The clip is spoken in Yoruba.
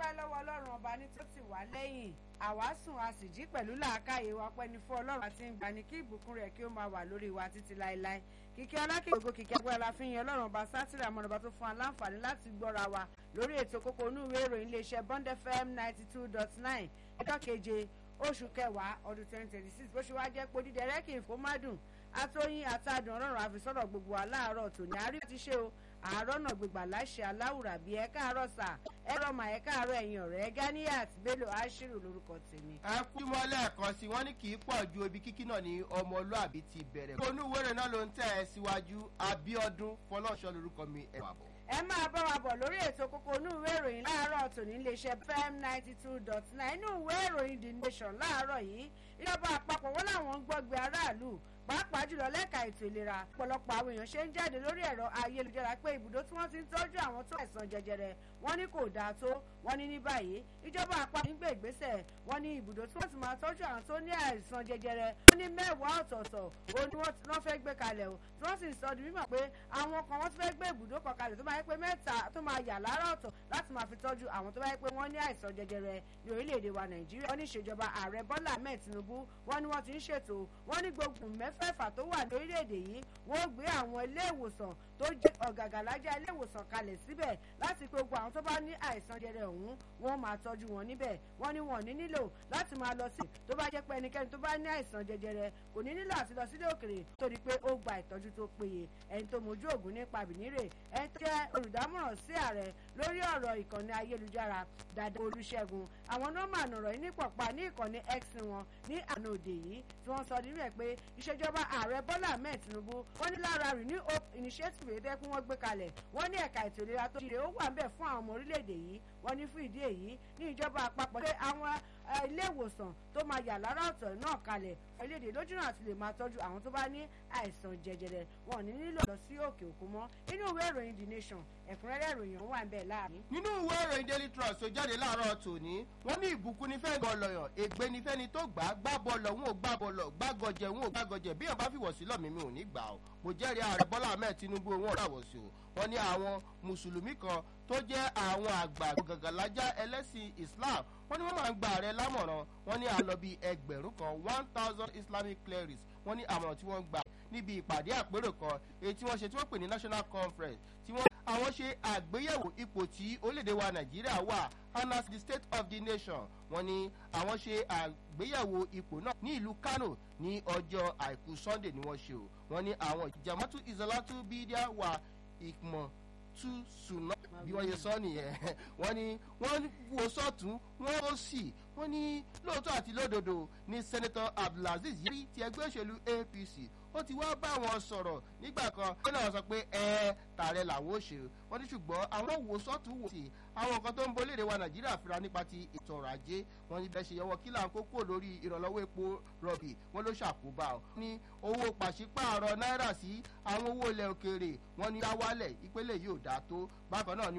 dúpẹ́ lọ́wọ́ ọlọ́run ọba ní tó ti wá lẹ́yìn àwa sùn a sì jí pẹ̀lú làákàyè wa pẹ́ni fún ọlọ́run àti ń gbani kí ìbùkún rẹ̀ kí ó máa wà lórí wa títí láéláé kíkẹ́ ọlákè ògo kíkẹ́ agbára la fi yan ọlọ́run ọba sátìrì àmọ́nàbà tó fún wa láǹfààní láti gbọ́ra wa lórí ètò kókó inú ìwé ìròyìn iléeṣẹ́ bond fm ninety two dot nine ọjọ́ keje oṣù kẹwàá ọdún twenty twenty six bó ṣe wá jẹ́ pé dídẹ̀rẹ́ kì í fó má dùn atóyin àtàdùn ọlọ́run àfisọ́rọ̀ gbogbo wa láàárọ̀ tòní àárí ti ṣe o àárọ̀ náà gbégbà láṣẹ aláwùrà bíi ẹ káàárọ̀ sà ẹ rọmà ẹ káàárọ̀ ẹ̀yìn ọ̀rẹ́ ganiat bello ashiru lórúkọ tèmi. ẹ kú mọ́ lẹ́ẹ̀kan sí wọ́n ní kì í pọ̀ ju ibi kíkí náà ní ọmọlúàbí ti bẹ̀rẹ̀. onúwèrè náà ló ń tẹ̀ ẹ́ síwájú abiodun fọlọ́ọ̀ṣọ́ lórúkọ mi ẹ̀ wà bọ̀. ẹ máa bá wa bọ̀ lórí ètò kókó inú ìwé ìròyìn láàárọ̀ tòní iléeṣẹ́ fm ninety two dot nine inú ìwé ìròyìn the nation láàárọ̀ yìí ìjọba àpapọ̀ wọn làwọn ń gbọ́gbé aráàlú pàápàá jùlọ lẹ́ka ètò ìlera ọ̀pọ̀lọpọ̀ àwọn èèyàn ṣe ń jáde lórí ẹ̀rọ ayélujára pé ibùdó tí wọ́n ti ń tọ́jú àwọn tó àìsàn jẹjẹrẹ wọ́n ní kò dáa tó wọ́n ní ní báyìí ìjọba àpapọ̀ ń gbé ìgbésẹ̀ wọ́n ní ibùdó tí wọ́n ti máa tọ́jú àwọn tó ní àìsàn jẹjẹrẹ wọ́n ní mẹ́wàá ọ̀tọ̀ọ̀tọ̀ ó ní wọ́n fẹ́ gbé kalẹ̀ o tí wọ́n sì ń sọ di mímọ̀ pé àwọn kan wọ́n ti fẹ́ gbé ibùdó kan kalẹ̀ tó máa yẹ pé mẹ́ta tó máa yà lára ọ̀tọ̀ láti máa fi tọ́jú àwọn tó bá yẹ pé wọ́n ní àìsàn jẹjẹrẹ ní orílẹ̀-èdè wa nàìjíríà wọ́n ní ìṣèjọba ààrẹ bọ́lá ahmed tinubu wọ́n ní wọ́n ti ń ṣètò wọ́n ní gbogbo mẹ́fẹ̀ẹ̀fà tó wà ní orílẹ̀-èdè yìí wọ́n gbé àwọn ilé ìwòsàn tó jẹ́ ọ̀gàgàlájà ilé ìwòsàn kalẹ̀ síbẹ̀ láti pé gbogbo àwọn tó bá ní àìsàn jẹrẹ ọ̀hún wọ́n máa tọ́jú wọn níbẹ̀ wọ́n ní wọn ní nílò láti máa lọ sí tó bá jẹ́ pé ẹnikẹ́ni tó bá ní àìsàn jẹjẹrẹ kò ní nílò àti lọ sílé òkèrè torí pé ó gba ìtọ́jú tó péye ẹni tó mojú ògùn nípa bìnírè ẹni tó jẹ́ olùdámọ̀ràn sí ààrẹ lórí ọ̀rọ̀ ìkànnì ayélujára dada olùṣègùn àwọn nọ́mbà nọ̀rọ̀ yìí ní pọ̀pá ní ìkànnì x wọn ní àná òde yìí tí wọ́n sọ nínú ẹ̀ pé ìṣèjọba ààrẹ bọ́lá ahmed tinubu wọ́n ní lára renew hope initiative èdè kí wọ́n gbé kalẹ̀ wọ́n ní ẹ̀ka ètò ìlera tó ṣe ó wà ń bẹ̀ fún àwọn ọmọ orílẹ̀-èdè yìí wọ́n ní fún ìdí èyí ní ìjọba àpapọ̀ pé àwọn ilé ìwòsàn tó máa yà lára ọ̀tọ̀ náà kalẹ̀ orílẹ̀-èdè lójúnà àti lè máa tọ́jú àwọn tó bá ní àìsàn jẹjẹrẹ wọn ò ní nílò lọ sí òkè òkun mọ́ inú ìwé ìròyìn the nation ẹ̀kúnrẹ́rẹ́ ìròyìn wà ń bẹ̀ láàrin. nínú ìwé ìròyìn daily trust tó jáde láàárọ̀ tòní wọ́n ní ìbùkún ní fẹ́ẹ́ gọlọ̀yàn ègbé ní fẹ́ni tó gbà á gbá bọ́ọ̀lọ̀ wọn ò gbá bọ́ọ̀lọ̀ gbágọjẹ wọn ò gbágọjẹ bí ọba fìwọ̀ sí lọ́mí mi ò ní gbà ó mo jẹ́rìí ààrẹ bọ́lá ahmed tinubu wọn ràwọ̀ sí o wọ́n ní àwọn mùsùlùmí kan tó jẹ́ àwọn àgbà gàgàlájà ẹlẹ́sìn islam wọ́n ní wọ́n máa ń gba ààrẹ lámọ̀ràn wọ́n ní àlọ́ bíi ẹgbẹ̀rún kan one thousand islamic clerics wọ́n ní àmọ̀ràn tí wọ́n gbà níbi ìpàdé àpérò kan èyí tí wọ́n ṣe tí wọ́n pè ní national conference tí wọ́n àwọn ṣe àgbéyẹ̀wò ipò tí orílẹ̀-èdè wa nàìjíríà wà and as the state of the nation wọ́n ní àwọn ṣe àgbéyẹ̀wò ipò náà ní ìlú kano ní ọjọ́ àìkú sunday ni wọ́n ṣe o wọ́n ní àwọn jamatu izalatu bídíà wà ìmọ̀ tú sùnà bí wọ́n ṣe sọ nìyẹn wọ́n ní wọ́n wo sọ́tún wọ́n ó sì wọ́n ní lóòótọ́ àti lódodo ní sẹ́nẹ́tọ̀ abdulaziz yìí ti ẹgbẹ́ òṣèlú apc ó ti wá bá wọn sọ̀rọ̀ nígbà kan ó náà sọ pé ẹ tààrẹ làwọn ò ṣe wọ́n ní ṣùgbọ́n àwọn wò sọ́tún wò sí àwọn nǹkan tó ń bo léde wa nàìjíríà fira nípa ti ètò ọrọ̀ ajé wọn ní bẹ́ẹ̀ ṣe yọwọ́ kí là ń kókó lórí ìrànlọ́wọ́ epo rọ̀bì wọn ló ṣàkóbá ọ. ní owó pàṣípààrọ̀ náírà sí àwọn owó ilẹ̀ òkèèrè wọn ní dáwálẹ̀ ìpele yìí ò dáa tó bákan náà ni